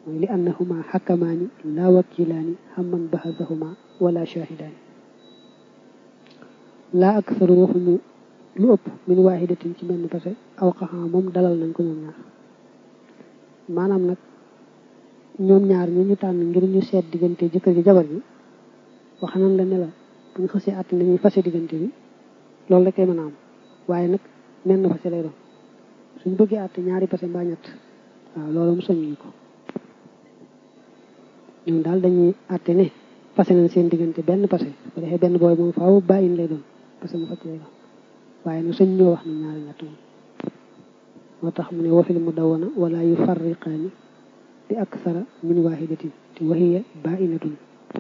mooy li annahuma xakkamaani laa wakilaani xamman baxasahuma wala shahidaani laa aksaru waxuñu lu ëpp min waahidatin ci benn pase aw xaxaa moom dalal nañ ko ñoom ñaar maanaam nag ñoom ñaar ñu ñu tànn ngir ñu seet diggante jëkkër ji jabar ji wax nañ la ne la bu ñu xësee at nañuy fase diggante bi loolu rek kay mën a am waaye nag menn fase lay doon suñ bëggee àtte ñaari pase mbaa ñett waaw loolu mu soññu ko ñoom daal dañuy àtte ne fase nañ seen diggante benn pase bu defee benn booy moom faaw bàyyin lay doon parce que mu facc lay doon waaye nag suñ ñoo wax ne ñaari ñett moom moo tax mu ne wafil mu dawana wala yu farriqaani bi aksara min waahidatin te wahiya bainatun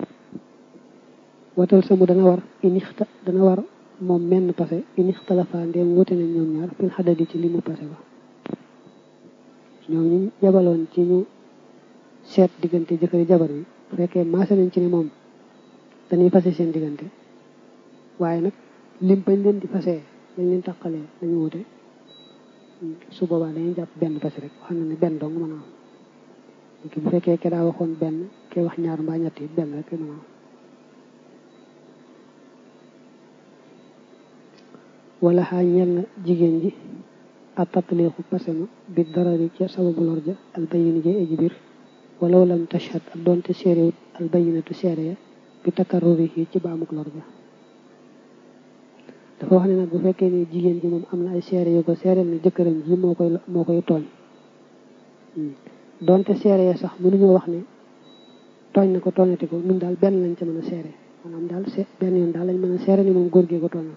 watal samu dana war inixta dana war moom menn pase inixtalafa ndéem wute nañ ñoom ñaar fil xadadi ci li mu pase ba ñoom ñu jabaloon ci ñu seet diggante jëkkëri jabar bi bu fekkee maase nañ ci ne moom dañuy fase seen diggante waaye nag lim bañ leen di fasee dañ leen taqalee dañu wute su boobaa dañuy jàpp benn pase rek xam na ne benn dong mën a am bu fekkee ke daa waxoon benn ke wax ñaar mbaa ñett yi benn rek mën a am wala xaa ñel na jigéen ji a tatliqu pasema bi darari ca sababu lor ja albayini ja eji biir walaw lam tashhad ak doonte séeréwut albayinatu seere ya bi takarruri yi ci baamuk lor ja dafa wax ne nag bu fekkee ne jigéen ji moom am na ay seere yu ko seereel ne jëkkëram ji moo koy moo koy tooñ doonte seere ya sax mënuñoo wax ne tooñ na ko tooñati ko ñun daal benn lañ ca mën a seere maanaam daal se benn yoon daal lañ mën a seere ni moom góor gee ko tooñal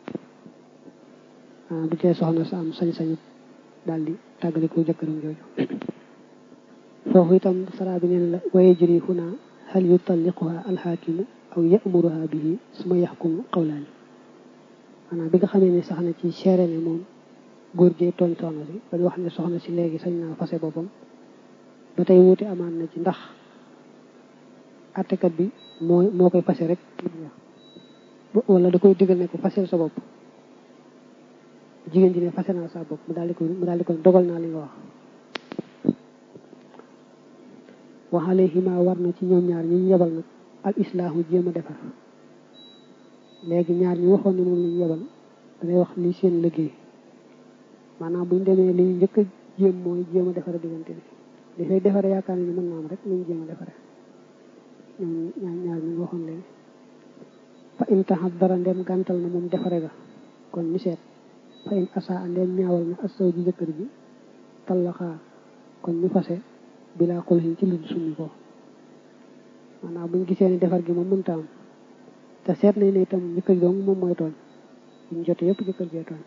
ah bu tee soxna sa am sañ-sañu daal di tàggale ko jëkkëram jooju foofu itam saraa bi neen la waye jëri huna hal yutalliquha alxaakimu aw yamuruha bihi suma yaxkumu qawlaani maanaam bi nga xamee ne sax na ci seere ne moom góor gee tooñ soxna si ba ñu wax ne soxna si léegi sañ naa fase boppam ba tey wuute amaan na ci ndax attekat bi moo moo koy fase rek wala da koy digal ne ko fasel sa bopp jigéen ji ne fase naa sa bopp mu daal di koy mu daal di koy dogal naa li nga wax waxale xima war na ci ñoom ñaar ñu yebal nag al islaahu jéem a defar léegi ñaar ñu waxoon ne moom lañu yebal danay wax li seen liggéey maanaam buñ demee li ñu njëkk a jéem mooy jéem a defar diggante bi li fay defare yaakaar ne mën naa am rek lañu jéem a defare ñoom ñaar ñaar ñu waxoon léegi fa in taxat dara ndem gàntal na moom defare ga kon ñu seet fa in asa ndem ñaawal na asaw ji jëkkër ji tallaxaa kon ñu fase bilaa xulxin ci lu summi ko maanaam buñ gisee ne defar gi moom mënta am te seet nañ ne itam jëkkër dong moom mooy tooñ ñu jote yëpp jëkkër jee tooñ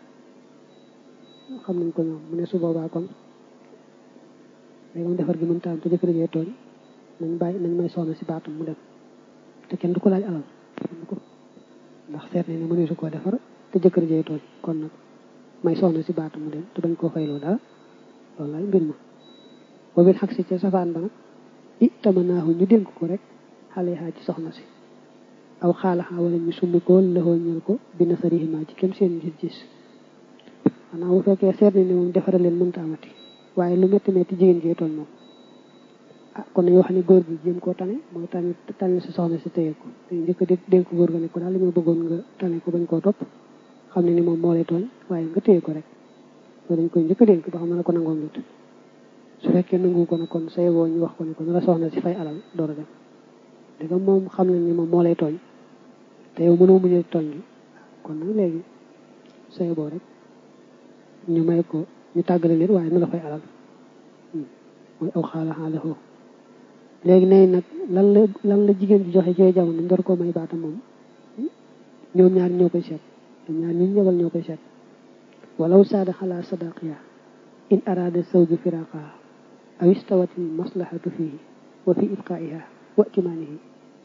xam nañ ko ñoom mu ne su boobaa kon léegi moom defar gi mënta am te jëkkër jee tooñ nañ bàyyi nañ may soxna si baatam mu dem te kenn du ko laaj alal kenn du ko ndax seet nañ ne mëneesu koo defar te jëkkër jee tooñ kon nag may soxna si baatam mu dem te bañ koo fayloo dara loolu laay mbir ma boobil xag si ca safaan ba nag i tamanaahu ñu dénk ko rek xale xaa ci soxna si aw xaalaxaa wala ñu summi ko lëxoo ñël ko bi nasarihima ci kem seen gis-gis maanaam bu fekkee seet nañ ne moom defara leen mënta amati waaye lu métti métti jigéen jee tooñ moom ah kon nañu wax ne góor gi jéem koo tane mooy tane tane si soxna si téye ko dañu njëkk a dénk góor ga ne ko daal li ma bëggoon nga tane ko bañ koo topp xam ne ni moom moo lay tooñ waaye nga téye ko rek loolu dañ koy njëkk a dénk ba xam ne ko nangoom lut su fekkee nangu ko ne kon say woo ñu wax ko ne ko na la soxna si fay alal door a dem dëgg moom xam nañ ni moom moo lay tooñ te yow mënoo muñee tooñ gi kon nag léegi say boo rek ñu may ko ñu tàggale leen waaye na la fay alal mooy aw xaala xaala foofu léegi nay nag lan la lan la jigéen ji joxe ci jamono ndor koo may baata moom ñoom ñaar ñoo koy seet ñoom ñaar ñu ñëwal ñoo koy seet walaw saada xalaa sadaqiya in araada sawju firaqaha aw istawati maslahatu fihi wa fi ibqaiha wa itimaanihi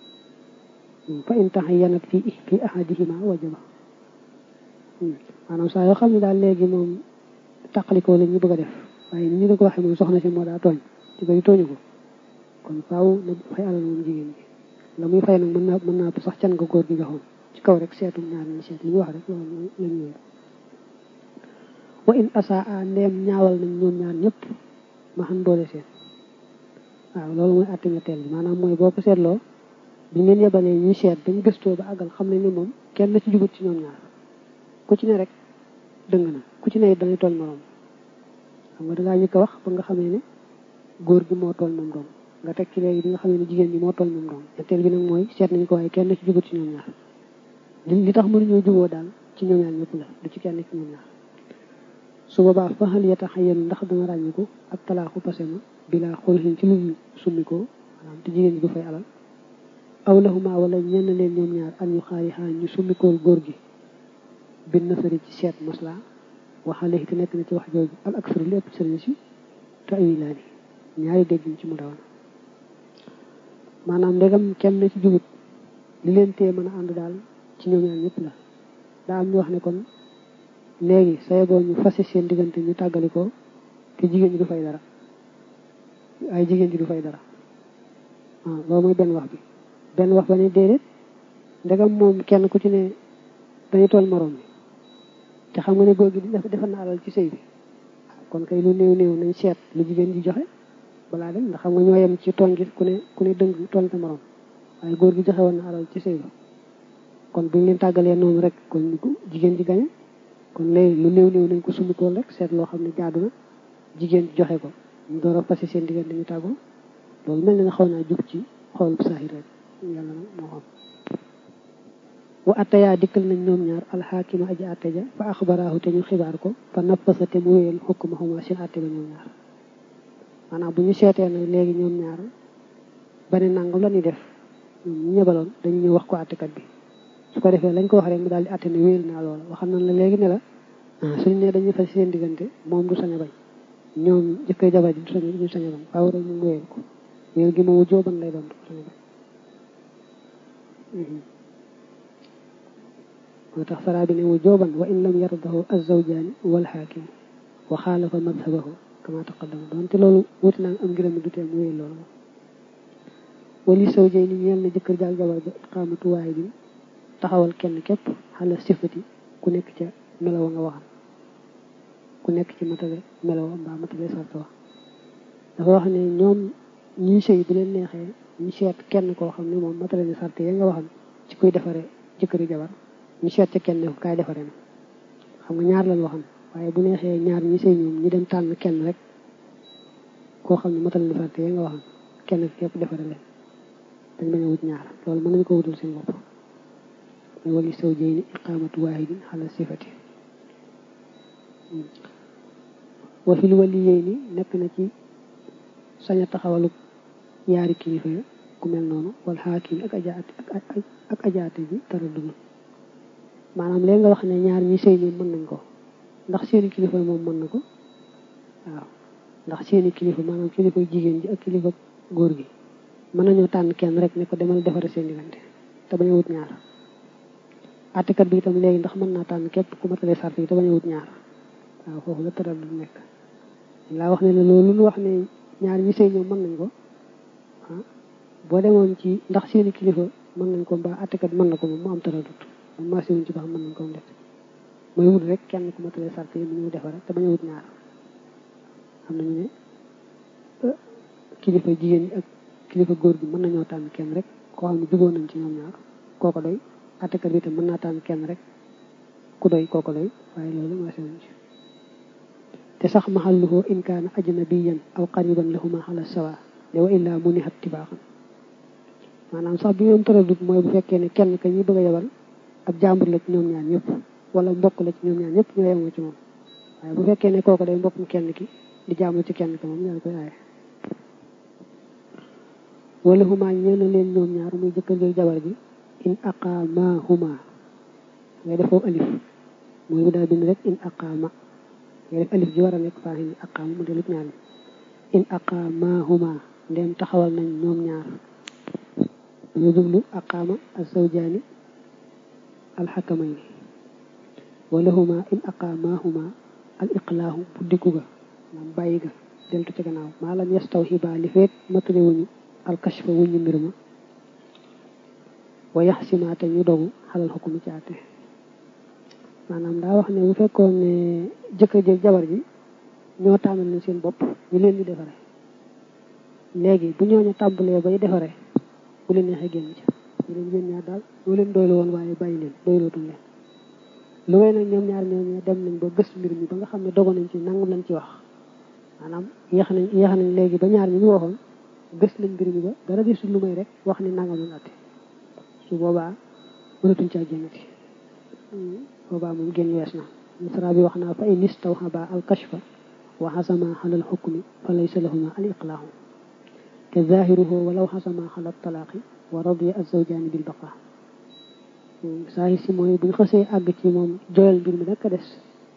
fa in taxayanat fi fi ahadihima wajaba maanaam saa yoo xam ne daal léegi moom taqalikoo la ñu bëgg a def waaye ni ñu la ko waxee moom soxna si moo daa tooñ ci bëri tooñu ko kon faaw na fay alal moom jigéen ji la muy fay nag mën naa mën naa sax can nga góor gi joxoon ci kaw rek seetum ñaar ñu seet li ñu wax rek loolu la ñu wér wa in asaa a ndeem ñaawal nañ ñoom ñaar ñëpp ma xam boole seen waaw loolu mooy àtte ñetteel bi maanaam mooy boo ko seetloo bi ngeen yebalee ñuy seet dañ gëstoo ba àggal xam ne ni moom kenn ci jubut ci ñoom ñaar ku ci ne rek dëng na ku ci ne it dañuy toll moroom xam nga dangaa ñëkk a wax ba nga xamee ne góor gi moo toll moom doom nga teg ci léegi bi nga xamee ne jigéen ñi moo toll moom doom ñetteel bi nag mooy seet nañ ko waaye kenn ci jubut ci ñoom ñaar li li tax mënuñoo juboo daal ci ñoom ñaar ñëpp la du ci kenn ci ñoom ñaar su boobaa fa xal yeta xayenu ndax dana ràññiku ak talaaxu passé ma bilaa xulxin ci lu summi ko maanaam te jigéen ñi du fay alal aw lahuma wala ñenn leen ñoom ñaar an ñu xaari xaa ñu summikool góor gi bin nasari ci seet masla waxale te nekk na ci wax jooju al aksaru lépp sëriñ si te ay laa ni ñaari dégg ci mu dawan maanaam ndegam kenn na ci jubut li leen tee mën a ànd daal ci ñoom ñaar ñëpp la daa am ñu wax ne kon léegi say boo ñu fase seen diggante ñu tàggali ko te jigéen ñi du fay dara ay jigéen ñi du fay dara waaw loolu mooy benn wax bi benn wax ba ne déedéet ndegam moom kenn ku ci ne dañu toll moroom bi te xam nga ne góor gi defal na alal ci sëy bi kon kay lu néew néew nañ seet lu jigéen ji joxe balaa dem ndax xam nga ñoo yem ci tooñ gi ku ne ku ne dëng tooñ sa moroom waaye góor gi joxe woon na alal ci sëy bi kon buñ leen tàggalee noonu rek kon jigéen ji gañe kon léegi lu néew néew nañ ko summikool rek seet loo xam ne jaadu na jigéen ji joxe ko ñu door a passé seen diggante ñu tàggoo loolu mel na nga xaw naa jub ci xool bu saahir rek yàlla nag moo xam wa attayaa dikkal nañ ñoom ñaar alxaakima aji atte ja fa axbaraahu te ñu xibaar ko fa nappasa te mu wéyal xukkuma xuma seen atte ba ñoom ñaar maanaam bu ñu seetee nag léegi ñoom ñaar bane nangam la ñuy def ñoom ñu ñebaloon dañu ñëw wax ko attekat bi su ko defee lañ ko wax rek mu daal di atte ne wéyal naa loola waxam nañ la léegi ne la suñ ne dañuy fas seen diggante moom du sañ a bañ ñoom jëkkër jabar ji du sañ du sañ a bañ faaw rek ñu wéyal ko wéyal gi moomu jóoban lay doon du sañ a bañ moo tax saraa bi ne wu jooban wa in lam yardahu azawjaani wal xaakim wa xaalafa madhabahu kama taqaddama doonte loolu wuti naa am ngërëm du tee mu wéy loolu wali sawjay ni ñeel na jëkkër jaag jabar ja iqaamatu waay bi taxawal kenn képp xala sifati ku nekk ca melowa nga waxam ku nekk ci matale melowa mbaa matale sarta wax dafa wax ne ñoom ñii sëy bu leen neexee ñu seet kenn koo xam ne moom matale ni sarte ya nga waxam ci kuy defare jëkkëri jabar ñu seet ca kenn ko kaay defare na xam nga ñaar lañ waxam waaye bu neexee ñaar ñi sëy ñoom ñu dem tànn kenn rek koo xam ne matal na sarte ya nga waxam kenn képp defare leen dañ bañ a wut ñaar loolu mën nañu ko wutul seen bopp mooy wali saw jëy ni iqaamatu waahidin xala sifati wa fil wali yéy ni nekk na ci sañ a taxawalu yaari kilifa ya ku mel noonu wal xaakim ak ajaate ak ajaate bi tara duna maanaam léegi nga wax ne ñaar ñi sëy ñoom mën nañ ko ndax seeni kilifa moom mën na ko waaw ndax seeni kilifa maanaam kilifa jigéen ji ak kilifa góor gi mën nañoo tànn kenn rek ne ko demal defare seen diggante te bañ a wut ñaar àttekat bi itam léegi ndax mën naa tànn képp ku matale sart yi te bañ a wut ñaar waaw foofu la tëral du nekk laa wax ne ne loolu lu wax ne ñaar ñi sëy ñoom mën nañ ko ah boo demoon ci ndax seeni kilifa mën nañ ko mbaa àttekat mën na ko moom mu am tëralut moom maa siwuñ ci ba xam mën nañ ko def mooy wut rek kenn ku matale sart yi mu ñëw defare te bañ a wut ñaar xam nañu ne kilifa jigéen ñi ak kilifa góor gi mën nañoo tànn kenn rek koo xam ne jubóo nañ ci ñoom ñaar kooko doy àttekat bi itam mën naa tànn kenn rek ku doy kooko doy waaye loolu maa siwuñ ci te sax mahalluhu in kaana ajnabiyan aw qariban lahuma ala sawa de wa illaa munihat tibaaxan maanaam sax bi ñoom tëradut mooy bu fekkee ne kenn ka ñuy bëgg a yebal ab jàmbur la ci ñoom ñaar ñëpp wala mbokk la ci ñoom ñaar ñëpp ñoo yemoo ci moom waaye bu fekkee ne kooku day mbokkum kenn ki di jaamu ci kenn ki moom ñaar koy aaye wala huma ñeen leen ñoom ñaar muy jëkkër gi jabar ji in aqaamahuma ngay defoo alif mooy bu daal bind rek in aqaama ngay def alif ji war a nekk faaxi ni aqaama mu delut ñaar in aqaamahuma ndem taxawal nañ ñoom ñaar dañu jublu aqaama azawjaani alxakamayni walahuma in aqaamahuma al iqlaahu buddiku ga maanaam bàyyi ga deltu ci gannaaw maa lam yastawhiba li feet matale wuñu alkashfa wuñu mbir ma wa yaxsimaate ñu dogu xalal xukumi ci àtte maanaam daa wax ne bu fekkoon ne jëkkër jëg jabar ji ñoo tànnal na seen bopp ñu leen di defare léegi bu ñooñu tàmbalee bay defaree bu leen neexee génn ci ñu leen yéen ñaar daal ñoo leen doylu woon waaye bàyyi leen doylootuñ leen lu way nag ñoom ñaar ñooñu dem nañ ba gës mbir mi ba nga xam ne dogo nañ ci nangam lañ ci wax maanaam yéex nañ yéex nañ léegi ba ñaar ñi ñu waxoon gës nañ mbir mi ba dara gisul lu may rek wax ni nangam lañ atte su boobaa mënatuñ caa génnati boobaa moom génn wees na misra bi wax naa fa in istawhaba al kashfa wa xasama xalal xukmi fa laysa lahuma al iqlaahu te zahiruhu walaw xasama xalal talaaqi wa radiya azawjaani bil baqa saa si mooy bu ñu xasee àgg ci moom joyal mbir mi rekk a des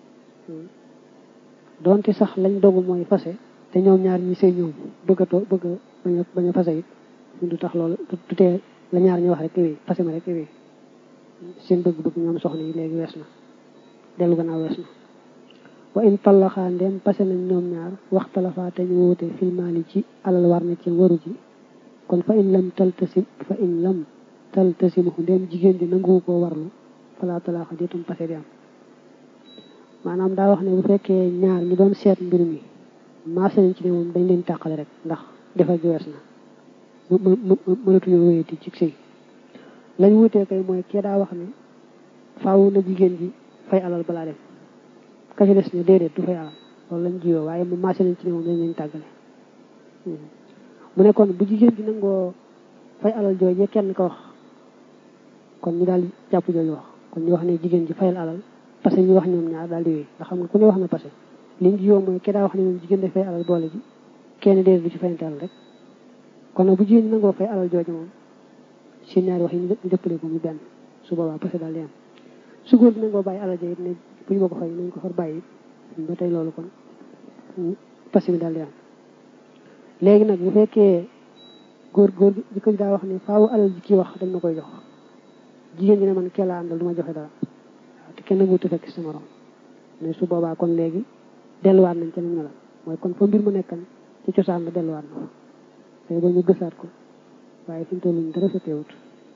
donte sax lañ dogu mooy fase te ñoom ñaar ñi sëy ñoom bëgg a too bëgg a bañ a bañ a fase it du tax loolu du tee la ñaar ñu wax rek wéy fase ma rek wéy seen bëgg-bëgg ñoom soxna yi léegi wees na dellu gannaaw wees na wa in tallaxaa ndem pase nañ ñoom ñaar waxtalafaa te ñu wóote filmaali ci alal war na ci waru ji kon fa in lam taltasim fa in lam taltasimahu ndem jigéen ji nanguwu koo warlu falaa talaaxa diitum pase di am maanaam daa wax ne bu fekkee ñaar ñi doon seet mbir mi maase nañ ci ne moom dañ leen tàqale rek ndax defar gi wees na mënatuñoo wéyati ci sëy lañ wutee kay mooy kee daa wax ne faaw na jigéen ji fay alal balaa dem ka ci des ne déedéet du fay alal loolu lañ jiyoo waaye mu maase nañ ci ne moom dañ leen tàggale mu ne kon bu jigéen ji nangoo fay alal jooje kenn ko wax kon ñu daal jàpp jooju wax kon ñu wax ne jigéen ji fayal alal parce que ñu wax ñoom ñaar daal di wéy nga xam nga ku ne wax na parce que liñ jiyoo mooy ke daa wax ne moom jigéen daf fay alal boole ji kenn déedéet du ci fayante alal rek kon nag bu jigéen ñi nangoo fay alal jooju moom seen ñaari wax yi ñu dëppale ko mu benn su boobaa parce que daal di am su góor gi nangoo bàyyi alal ja it ne bu ñu ma ko fay nañ ko far bàyyi ba tey loolu kon parce que daal di am léegi nag bu fekkee góor góor gi ko daa wax ne faaw alal ji kii wax dañ ma koy jox jigéen ji ne man kee laa àndal du ma joxe dara waaw te kenn wuute fekk si morom mais su boobaa kon léegi delluwaat nañ ca nañ la mooy kon fa mbir mu nekkan ci cosaan la delluwaat na fa tey ba ñu gësaat ko waaye fi mu toll nii dara sa teewut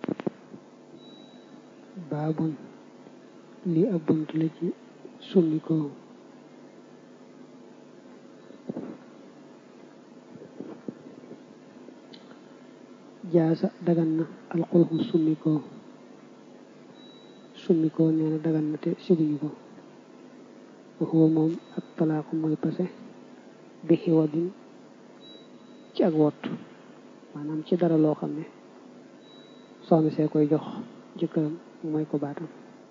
baabun lii ab bunt la ci summi ko jaasa dagan na alxulxu summi ko summi ko nee na dagan na te siguñu ko waxuwa moom ak talaaku mooy pase bi xiwadin ci ak wott maanaam ci dara loo xam ne soxna see koy jox jëkkëram mooy ko baatam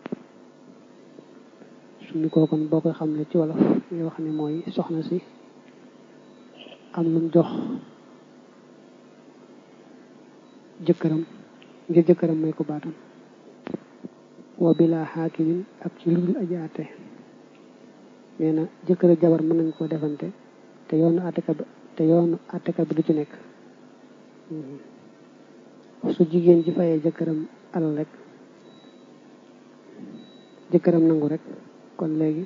summi ko kon boo koy xam ne ci wolof ngay wax ne mooy soxna si am lum jox jëkkëram ngir jëkkëram may ko baatam wa bila xaakimin ak ci lu dul aji àtte nee na jëkkër ak jabar mën nañ koo defante te yoonu àttekat bi te yoonu àttekat bi du ci nekk su jigéen ji fayee jëkkëram alal rek jëkkëram nangu rek kon léegi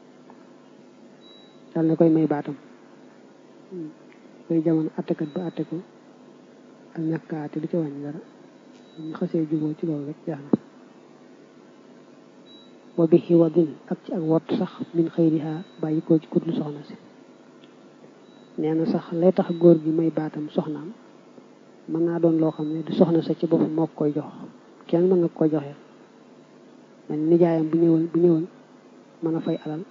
dal na koy may baatam koy jamono àttekat ba àtte ko ak ñàkk a àtte du ci wàññi dara ñu xasee juboo ci loolu rek jaax na wa bi xiwadin ak ci ak wot sax min xëyriha bàyyi ko ci kutlu soxna si nee na sax lay tax góor gi may baatam soxnaam mën naa doon loo xam ne du soxna sa ci boppam moo koy jox kenn mën nga koy joxe man nijaayam bu ñëwoon bu ñëwoon mën a fay alal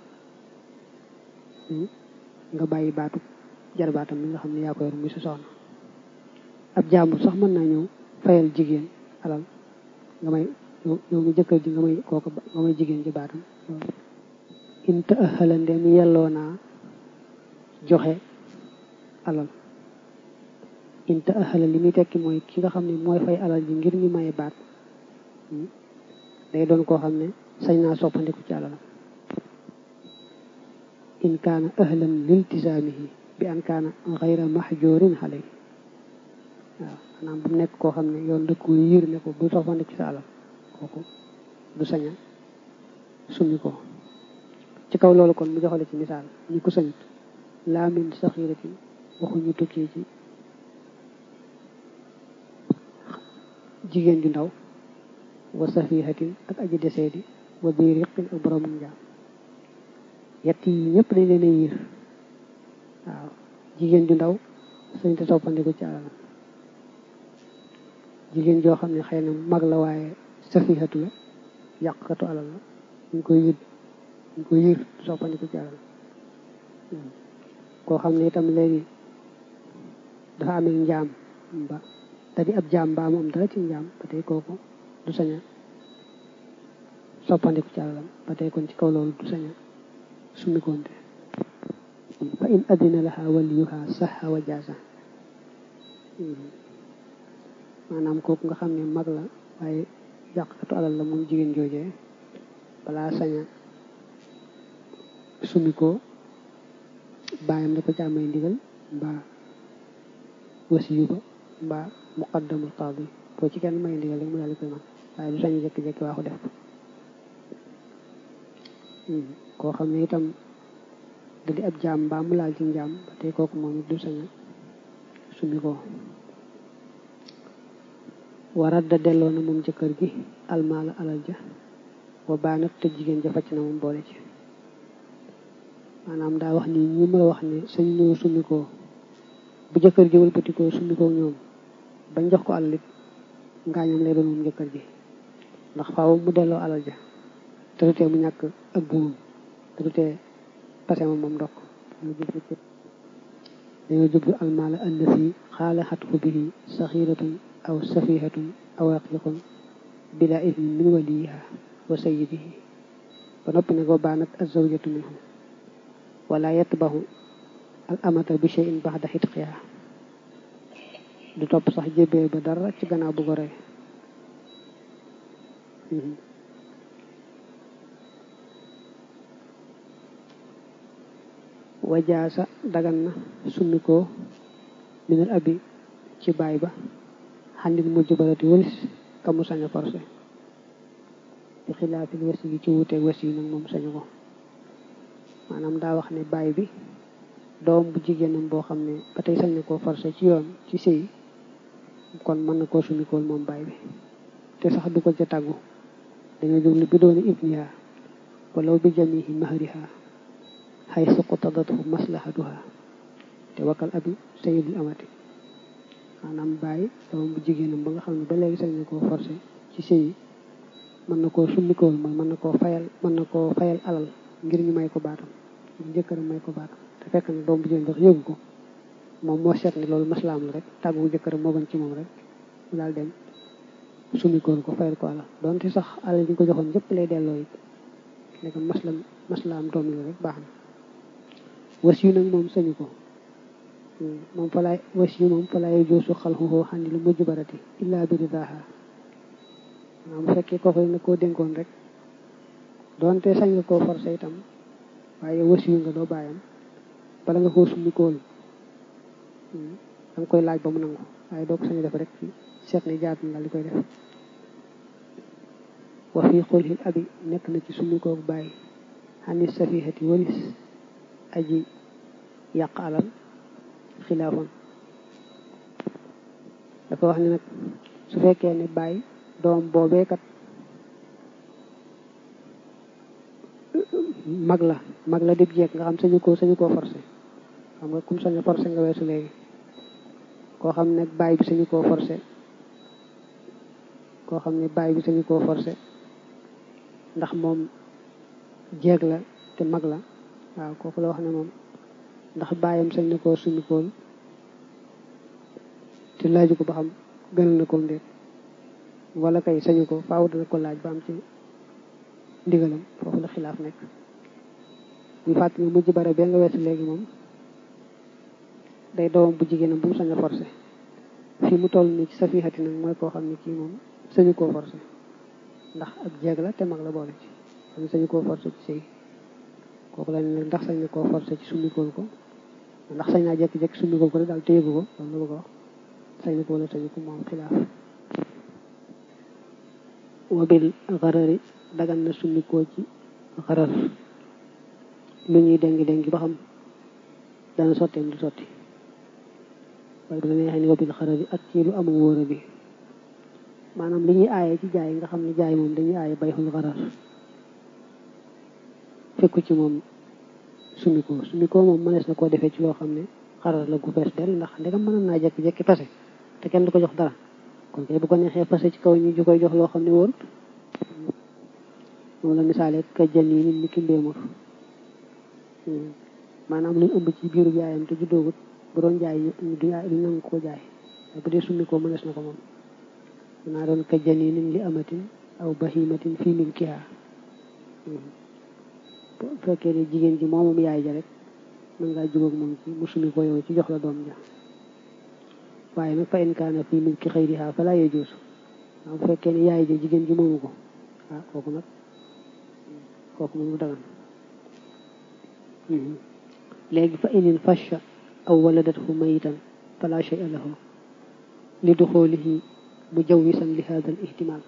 nga bàyyi baatu jar baatam mi nga xam ne yaa ko yor muy sa soxna ab jàmbur sax mën naa ñëw fayal jigéen alal nga may yow mi jëkkër ji nga may kooku nga may jigéen ji baatam in ta ëxala ndem yelloo naa joxe alal in ta ëxala li muy tekki mooy ki nga xam ne mooy fay alal ji ngir ñu maye baat day doon koo xam ne sañ naa soppandiku ci alalam in kaana ëxlan liltisaamihi bi an kaana xayra mahjurin xale waaw maanaam bu nekk koo xam ne yoon dëkk wu yiir ne ko bu soppandiku ci sa alal kooku du saña summi ko ci kaw loolu kon mu joxale ci misaal ñi ko sañut laa min saxiratin waxuñu tukkee ci jigéen ju ndaw wa safihatin ak aji deseedi wa bi riqin ak borom njaam yett yi ñëpp dañ leen a yiir waaw jigéen ju ndaw sañ te soppandiku ci alalam jigéen joo xam ne xëy na mag la waaye safihatu la yàqkatu alal la ñu koy yër ñu koy yër soppandiku ci alal koo xam ne itam léegi dafa amee njaam ba te di ab jaam mbaa mu am dara ci njaam ba tey kooku du saña soppandiku ci alalam ba tey kon ci kaw loolu du saña summikonte fa in adina laha waliyuha saxa wa jaasa maanaam kooku nga xam ne mag la waaye yàqkatu alal la moom jigéen joojee balaa saña summi ko bàyyam da ko ci amay ndigal mbaa wasiyu ba mbaa muqaddamul qaadi boo ci kenn may ndigal rek mu daal di koy man waaye du sañu jékki-jékki waa ko def ko koo xam ne itam da di ab jaam mbaa mu laal ci njaam ba tey kooku moom it du saña summi ko warat da delloo na moom jëkkër gi almaala alal ja wa baanat te jigéen ja facc na moom boole ci maanaam daa wax ni ñi ma la wax ne sañ ñoo summi ko bu jëkkër ji wëlbatikoo summi ko ñoom bañ jox ko alal it ngaañam lay doon moom jëkkër ji ndax faaw mu delloo alal ja te du tee mu ñàkk ak buumam te du tee pase ma moom ndokk dañoo jublu almaala allati xaala xatfu bihi saxiratun aw safihatun aw raqiqun bila idnin min waliyiha wa sayidihi ba noppi ne ko baanat azawjatu minhu wala yatbahu al amata bi shay'in baxda xitqiha du topp sax jébbee ba dara ci gannaaw bu goree wajaasa dagan na summi ko minal abi ci baay ba xandil mujj barati wëlis ka mu sañ a forcé ci xilaafil wasi yi ci wuuteeg wasi yi nag moom sañu ko maanaam daa wax ne baay bi doom bu jigéenam boo xam ne ba tey sañ na koo forcé ci yoon ci sëy kon mën na koo sumikool moom baay bi te sax du ko ca tàggu dañoo jublu bi dooni ibniha walaw bi jamihi mahriha xay suqutadathu maslahatuha te wakkal abi sayidul amati maanaam baay doom bu jigéenam ba nga xam ne ba léegi sañ na koo forcé ci sëy mën na koo summikool mooy mën na koo fayal mën na koo fayal alal ngir ñu may ko baatam ngir jëkkëram may ko baatam te fekk na doom bu jigéen sax yëgu ko moom moo seet ni loolu maslaam la rek tàggu jëkkëram moo gën ci moom rek mu daal dem summikool ko fayal ko alal donte sax alal ñu ko joxoon yëpp lay delloo it léegi maslam maslaam doom la rek baax na was yu nag moom sañu ko moom fa laay was yu moom fa laay joosu xalxuxoo xandi lu mujj barati illaa bi ridaaha waaw bu fekkee kooku na koo dénkoon rek doonte sañ nga koo forcé itam waaye was yu nga doo bàyyam bala nga koo summikool da nga koy laaj ba mu nangu waaye doo ko sañ def rek ci seet ni jaat na li koy def wa fii xulxil abi nekk na ci summikoo bàyyi xani safihati walis aji yàq alal xilaafoon dafa wax ne nag su fekkee ne bàyyi doom boobeekat mag la mag la dib jeeg nga xam sañu ko sañu koo forcé xam nga kum sañu forcé nga weesu léegi koo xam ne bàyyi bi sañu koo forcé koo xam ne bàyyi bi sañu koo forcé ndax moom jeeg la te mag la waaw kooku la wax ne moom ndax bàyyam sañ na koo sumikool te laaju ko ba xam gënal na ko ndéet wala kay sañu ko faaw dana ko laaj ba am ci ndigalam foofu la xilaaf nekk bu fàtt nga mujj bare bee nga weesu léegi moom day doomam bu jigéenam bu mu sañ a forcé fii mu toll nii ci safihati nag mooy koo xam ne kii moom sañu koo forcé ndax ak jeeg la te mag la boole ci xam sañu koo forcé ci sëy kooku la ne ndax sañ na koo forcé ci summikool ko ndax sañ naa jékki-jékki summikool ko rek daal téyegu ko loolu la bëgg a wax sañ na ko wala sañu ko moom xilaaf wabil xarari dagan na summikoo ci xarar lu ñuy dengi dengi ba xam dana sotteem du sotti waaye bu la neexee ni wabil xarari ak ci lu amu wóora bi maanaam li ñuy aaye ci jaay nga xam ne jaay moom dañuy aaye bayxul xarar fekku ci moom summikoo summikoo moom mënees na koo defee ci loo xam ne xarar la gu fees del ndax ndegam mën naa jekki-jekki pase te kenn du ko jox dara kon kay bu ko neexee pase ci kaw ñu ju koy jox loo xam ne wóorut moom la misaale ka jën yi nit ñi ki mbéemur maanaam luñ ëmb ci biiru yaayam te juddoogut bu doon jaay du du nangu ko jaay bu dee summi ko mënees na ko moom naa doon ka jën yi nit li amatin aw bahimatin fii milkiha bu fekkee ne jigéen ji moomam yaay ja rek mën ngaa jubóog moom ci mu summi ko yow ci jox la doom ja waaye nag fa in kaana fii milki xayriha fala yajuus waaw bu fekkee ne yaay ja jigéen ji moomu ko ah kooku nag kooku moom mu dagan léegi fa inin fasha aw waladathu mayitan fala shay'a lahu li duxulihi mujawwisan li hada al ihtimal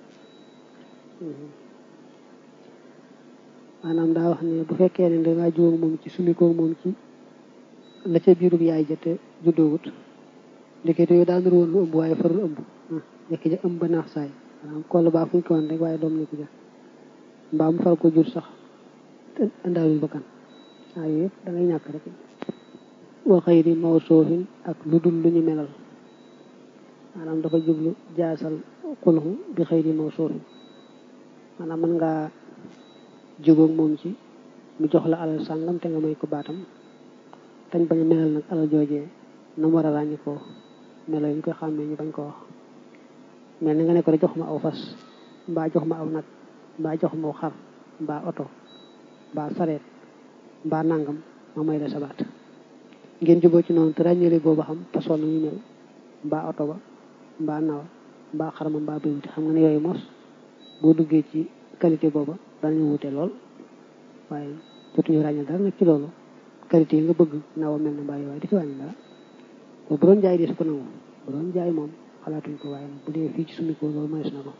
maanaam daa wax ne bu fekkee ne dangaa jóog moom ci sumikoo moom ci la ca biirub yaay ja te juddoogut ndekete yooyu daa nur woon lu ëmb waaye farul ëmb jekki ja ëmb ba naax saay maanaam koll baa fuñ ko woon rek waaye doom nekku ja mbaa mu far ko jur sax te andaalul bakkan waaw yooyu yëpp da ngay ñàkk rek wa xayri mawsuufin ak lu dul lu ñu melal maanaam dafa jublu jaasal xulxu bi xayri mawsuufin maanaam mën ngaa jógoog moom ci mu jox la alal sàngam te nga may ko baatam tañ bañ a melal nag alal joojee na mu war a ràññi ko melo yi ñu koy xàmmee ñu bañ ko wax mel ni nga ne ko rek jox ma aw fas mbaa jox ma aw nag mbaa jox ma aw xar mbaa oto mbaa sareet mbaa nangam ma may la sabaat ngeen juboo ci noonu te ràññeele booba xam façon na ñu mel mbaa oto ba mbaa nawa mbaa xarma mbaa béy wuti xam nga ne yooyu mos boo duggee ci qualité booba danañu wute lool waaye jotuñu ràññee dara nag ci loolu qualité yi nga bëgg nawa mel na mbaa yi waaye di ci wàññi dara bu doon jaay di su ko nangu bu doon jaay moom xalaatuñ ko waaye nag bu dee fii ci suñu ko loolu mënees na ko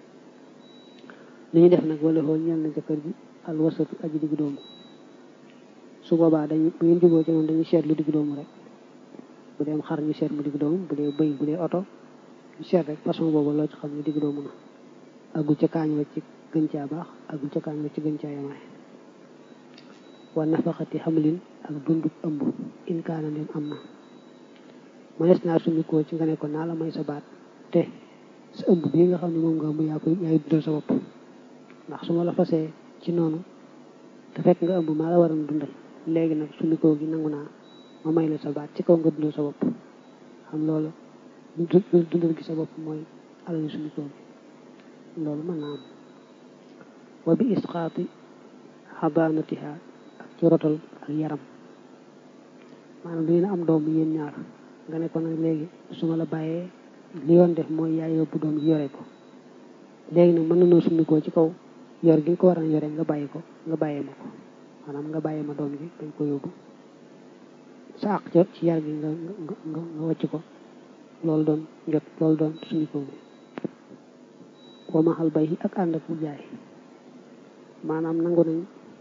li ñu def nag wala xool ñeel na jëkkër ji al wasatu aji diggu doomu su boobaa dañuy bu ngeen juboo ci noonu dañuy seet lu diggu doomu rek bu dee xar ñu seet mu diggu doomu bu dee bëy bu dee oto ñu seet rek façon boobu loo ci xam ne diggu doomu na agul ca kaañ wa ci gën caa baax agul ca kaañ wa ci gën caa yamaay wa nafaxati xamlin ak dundub ëmb in kaana ndem am na mënees naa sumikoo ci nga ne ko naa la may sa baat te sa ëmb bii nga xam ne moom nga ëmb yaa koy yaay dundal sa bopp ndax su ma la fasee ci noonu te fekk nga ëmb maa la waroon dundal léegi nag sumikoo gi nangu naa ma may la sa baat ci kaw nga dundal sa bopp xam loolu dundal gi sa bopp mooy alali sumikoo gi loolu mën naa am wa bi isqaati xabaanatiha ak ci rotal ak yaram maanaam dina am doom yéen ñaar nga ne ko nag léegi su ma la bàyyee li yoon def mooy yaay yóbbu doom ji yore ko léegi nag mën nanoo summikoo ci kaw yor gi nga ko war a yore nga bàyyi ko nga bàyyee ma ko maanaam nga bàyyee ma doom ji dañ ko yóbbu sa àq ca ci yar gi nga nga nga wàcc ko loolu doon jot loolu doon summikoo bi wa maxal bay ak ànd ak mu jaay maanaam nangu nañ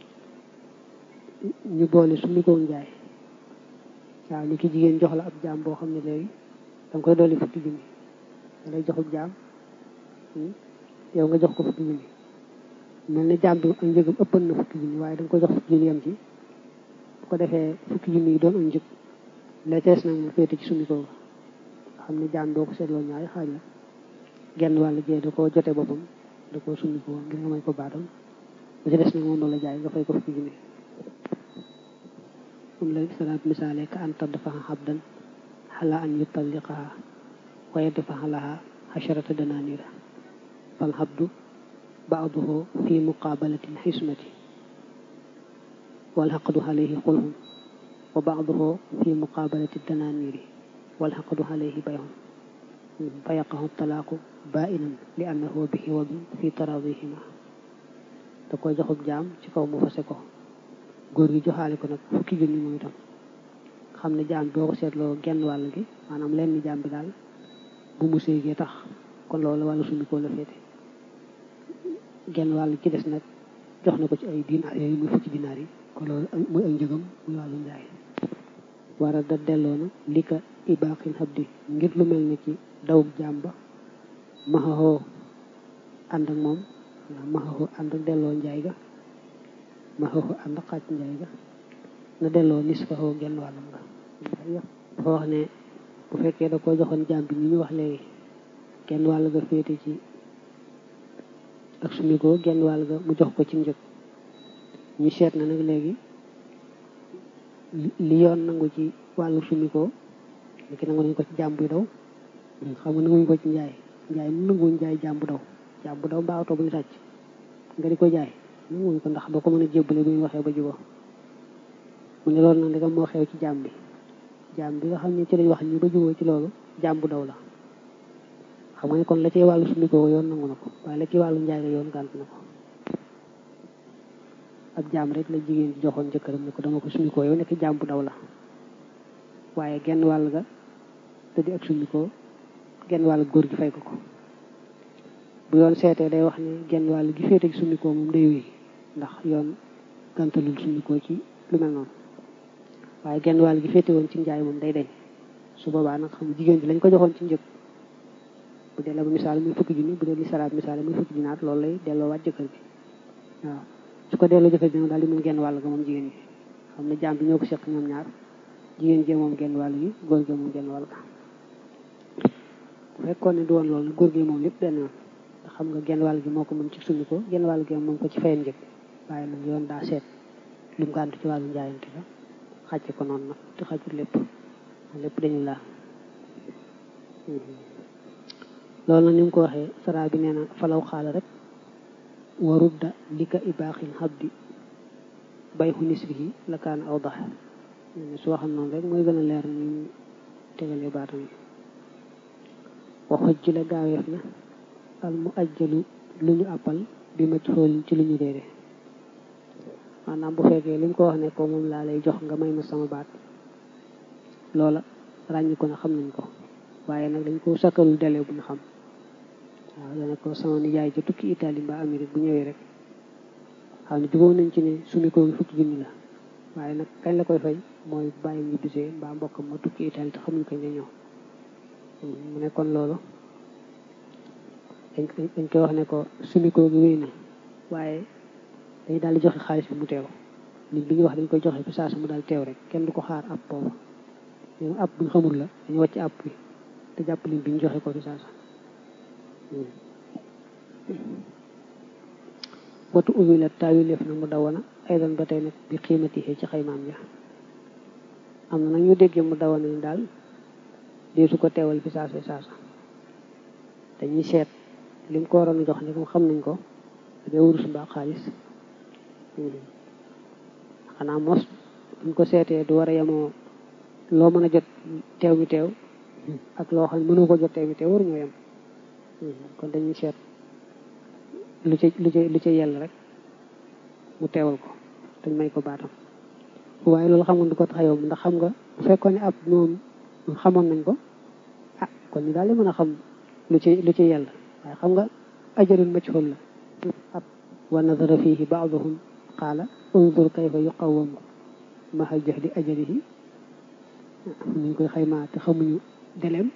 ñu boole summikoo njaay waaw ni ki jigéen jox la ab jaam boo xam ne léegi danga koy dolli fukki junni da lay joxub jaam yow nga jox ko fukki junni mel ne jaam bi ak njëgam ëppan na fukki junni waaye danga koy jox fukki junni yam ci bu ko defee fukki junni yi doon ak njëg la tees nag mu féete ci summi ko xam ne jaam doo ko seetloo ñaari xaaj la genn wàll jee da koo jote boppam da koo summi ko ngir nga may ko baatam bu ci des nag moom la jaay nga fay ko fukki junni moom la salaat misaale ka an tadfaxa xabdan xala an yutalliqaha wa yadfaxa laha xasharata dananira fal xabdu baaduhu fi muqabalati lxismati walxaqdu alayhi xulhum wa baaduhu fi muqabalati dananiri walxaqdu alayhi bayhum fa yaqahu talaaqu bainan li annahu bi xiwabin fi taradihima da koy joxub jaam ci kaw mu fase ko góor gi joxaale ko nag fukki junni moom itam xam ne jaam boo ko seetloo genn wàll gi maanaam lenn jaam bi daal bu mu séegee tax kon loolu wàllu suñu koo la féete genn wàll ci des nag jox na ko ci ay dinaar yooyu muy fukki dinaar yi kon loolu muy ay njëgam muy wàllu njaay war a da delloo na li ka ibaaxil xabdi ngir lu mel ni ci dawub jaam ba maxaxoo ànd ak moom waaw maxaxoo ànd ak delloo njaay ga ma xaw ànd xaaj njaay ga na delloo nis fa xaw genn wàllam nga dafa wax ne bu fekkee da koo joxoon jaam bi ni ñu wax léegi genn wàll ga féete ci ak sumikoo genn wàll ga mu jox ko ci njëg ñu seet na nag léegi li yoon nangu ci wàllu sumikoo li ki nangu nañ ko ci jaam buy daw xam nga nanguñ ko ci njaay njaay mu nanguñ jaay jaam bu daw jaam bu daw mbaa oto bu ñu sàcc nga di ko jaay nanguñ ko ndax doo ko mën a jébbale bu ñu waxee ba juboo mu ne loolu nag ndegam moo xew ci jaam bi jaam bi nga xam ne ci lañ wax ñu ba juboo ci loolu jaam bu daw la xam nga ne kon la ci wàllu sumikoo yoon nangu na ko waaye la ci wàllu njaay la yoon gànt na ko ab jaam rek la jigéen ji joxoon jëkkëram ne ko dama ko sumikoo yow nekk jaam bu daw la waaye genn wàll ga te di ak sumikoo genn wàll góor gi fay ko ko bu yoon seetee day wax ne genn wàll gi féete ci sumikoo moom day wéy ndax yoon gàntalul sumikoo ci lu mel noonu waaye genn wàll gi féete woon ci njaay moom day deñ su boobaa nag xam jigéen ji lañ ko joxoon ci njëg bu dee la ba misaal muy fukki junni bu dee li salaat misaal muy fukki junnaat loolu lay delloo waat jëkkër bi waaw su ko delloo jëkkër bi nag daal di moom genn wàll ga moom jigéen ji xam ne jaam bi ñoo ko seq ñoom ñaar jigéen jee moom genn wàll gi góor gi moom genn wàll ga bu fekkoon ne du woon loolu góor gi moom lépp benn yoon ndax xam nga genn wàll gi moo ko moom ci summi ko genn wàll gi moom ko ci fayen njëg waaye nag yoon daa seet lu mu gàntu ci wàllu njaayante la xàcce ko noonu nag te xàccul lépp lépp dañu laa loolu nag ni mu ko waxee sara bi nee na falaw xaala rek warudda li ka ibaaxil xabdi bay xu nisbihi la kaan aw dax su waxam noonu rek mooy gën a leer ñu tegalee baatam yi waxoj ji la gaaweef na al mu ajjalu lu ñu àppal bi ma xool ci lu ñu réere maanaam bu fekkee li mu ko wax ne ko moom laa lay jox nga may ma sama baat loola ràññi ko na xam nañ ko waaye nag dañ ko sakkalul délai bu ñu xam waaw dana ko sama nijaay ca tukki Italie mbaa Amérique bu ñëwee rek xam ne jubóo nañ ci ne sumi ko fukki junni la waaye nag kañ la koy fay mooy bàyyi ñu bisee mbaa mbokkam ma tukki Italie te xamuñ kañ la ñëw mu ne kon loolu dañ dañ koy wax ne ko sumi ko gi wéy na waaye dañu daal di joxe xaalis bi mu teew nit bi ñu wax dañ koy joxe fi saasa mu daal teew rek kenn du ko xaar ab booba ñoom ab buñ xamul la dañu wàcc ab bi te jàpp lim bi ñu joxe ko fi saasa watu ubbi la taawileef na mu dawana ay doon ba tey nag bi xiimati ci xaymaam ja am na nag ñu déggee mu dawana ni daal deesu ko teewal fi saasa saasa dañuy seet lim ko waroon a jox ne comme xam nañ ko dee wurus mbaa xaalis xanaa mos buñ ko seetee du war a yemoo loo mën a jot teew mi teew ak loo xam ne mënoo ko jot teew mi teew waruñoo yem kon dañuy seet lu ca lu ca lu ca yell rek mu teewal ko dañ may ko baatam waaye loolu xamoon du ko tax a yomb ndax xam nga bu fekkoon ne ab moom xamoon nañ ko ah kon ñu daal di mën a xam lu ci lu ci yell waaye xam nga ajarul majhul la ab wa nadara fihi baaduhum qaala unzur kayfa yuqawamu maha jahdi ajalihi ñu koy xaymaa te xamuñu deleem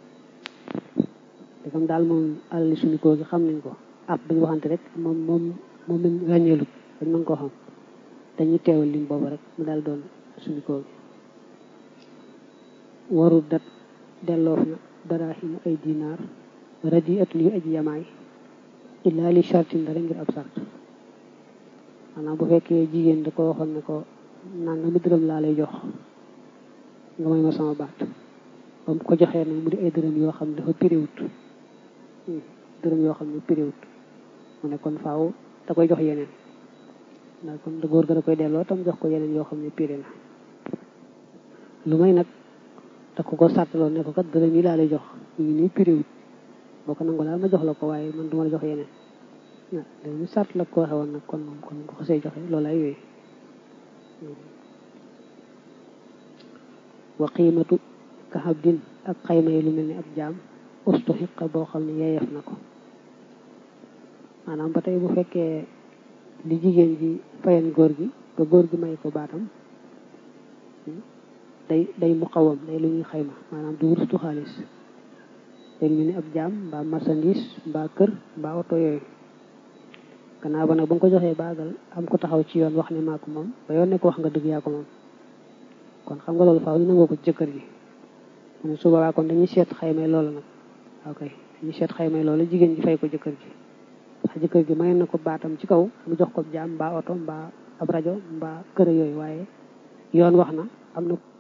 te comme daal moom alali suñu koo gi xam nañ ko ab dañu waxante rek moom moom moom lañ ràññeelut dañ mën koo xam dañuy teewal lim boobu rek mu daal doon suñu koo gi waru dat delloof na daraahimu ay dinaar radi atun yu aji yamaay illaa li chartin dara ngir ab sart maanaam bu fekkee jigéen da ko waxoon ne ko nanga mi dërëm laa lay jox nga may ma sama baat ba mu ko joxee nag mu di ay dërëm yoo xam ne dafa piriwut dërëm yoo xam ne piriwut mu ne kon faaw da koy jox yeneen ndax kon da góor ga da koy delloo tam jox ko yeneen yoo xam ne piri na lu may nag da ko ko sàttaloon ne ko kat dërëm yi laa lay jox ñu ngi nii piriwut boo ko nangu daal ma jox la ko waaye man duma la jox yeneen waaw léegi sart la ko waxe woon nag kon moom kon ko xasee joxe loolu ay wéy wa qiimatu ka xabdin ak xayma yi lu mel ni ab jaam ustu xiqa boo xam ne yeeyef na ko maanaam ba tey bu fekkee li jigéen ji fayen góor gi ba góor gi may ko baatam day day muqawam day lu ñuy xayma maanaam du wurstu xaalis day mel ni ab jaam mbaa marchandise mbaa kër mbaa oto yooyu gannaaw ba nag ba nga ko joxee baagal am ko taxaw ci yoon wax ne maa ko moom ba yoon ne ko wax nga dëgg yaa ko moom kon xam nga loolu faaw ñu nangoo ko jëkkër ji mu su boobaa kon dañuy seet xaymay loolu nag ok dañuy seet xaymay loolu jigéen ji fay ko jëkkër ji ndax jëkkër ji may na ko baatam ci kaw mu jox ko jaam mbaa oto mbaa ab rajo mbaa kër yooyu waaye yoon wax na am na